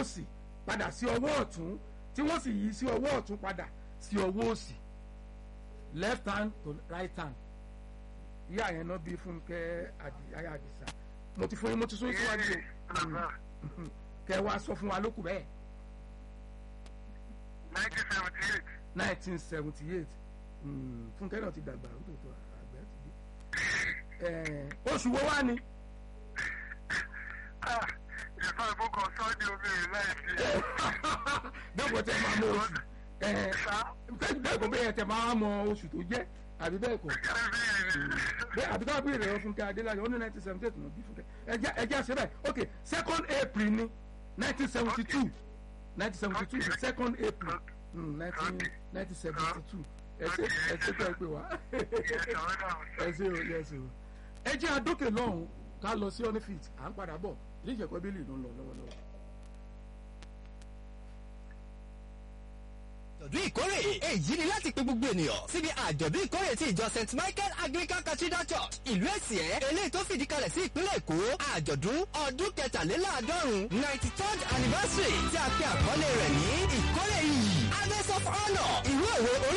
òsì padà sí ọwọ́ ọ̀tún tí wọ́n sì yí sí ọwọ́ ọ̀tún padà sí ọwọ́ òsì left hand to right hand ìyá yẹn náà bí fúnkẹ́ ayé àdìsá mo ti fún yín mo ti sún yín síwájú o kẹ wá sọ fún wa lókù bẹ́ẹ̀. nineteen seventy eight. nineteen seventy eight fúnkẹ́ náà ti dàgbà ó tó tó àgbẹ̀ ti dé. oṣù wo wá ni. ìfọ̀ ìbùkún sọ́ọ́dì omi rẹ̀ láìsí. dẹ́kun tẹ máa mọ oṣù dẹ́kun bẹ́ẹ̀ tẹ máa mọ oṣù tó jẹ́ àbí bẹ́ẹ̀ kọ́ bẹ́ẹ̀ àbí ká bèèrè ọ fúnkẹ́ adéláyé ó ní nineteen seventy eight bí fúnkẹ́ ẹjẹ́ àṣẹ bẹ́ẹ̀ ok second april ní nineteen seventy two nineteen seventy two second april nineteen seventy two ẹsẹ ẹsẹ tẹ ẹ pé wá ẹsẹ o ẹsẹ o ẹ jẹ́ àdókè lọ́hùn ká lọ sí ọ́nífìt à ń padà bọ̀ ilé ìjẹ̀kọ́ bílì ló ń lọ lọ́wọ́lọ́wọ́. àjọ̀dún ìkórè èyí ni láti pe gbogbo ènìyàn síbi àjọ̀dún ìkórè ti ìjọ st michael anglican cathedral church ìlú èsìẹ́ eléyìí tó fìdí kalẹ̀ sí ìpínlẹ̀ èkó àjọ̀dún ọdún kẹtàléláàádọ́rùn ninety third anniversary tí a pe àkọlé rẹ̀ ní ìkórè yìí harvest of honour ìwé òwe orí.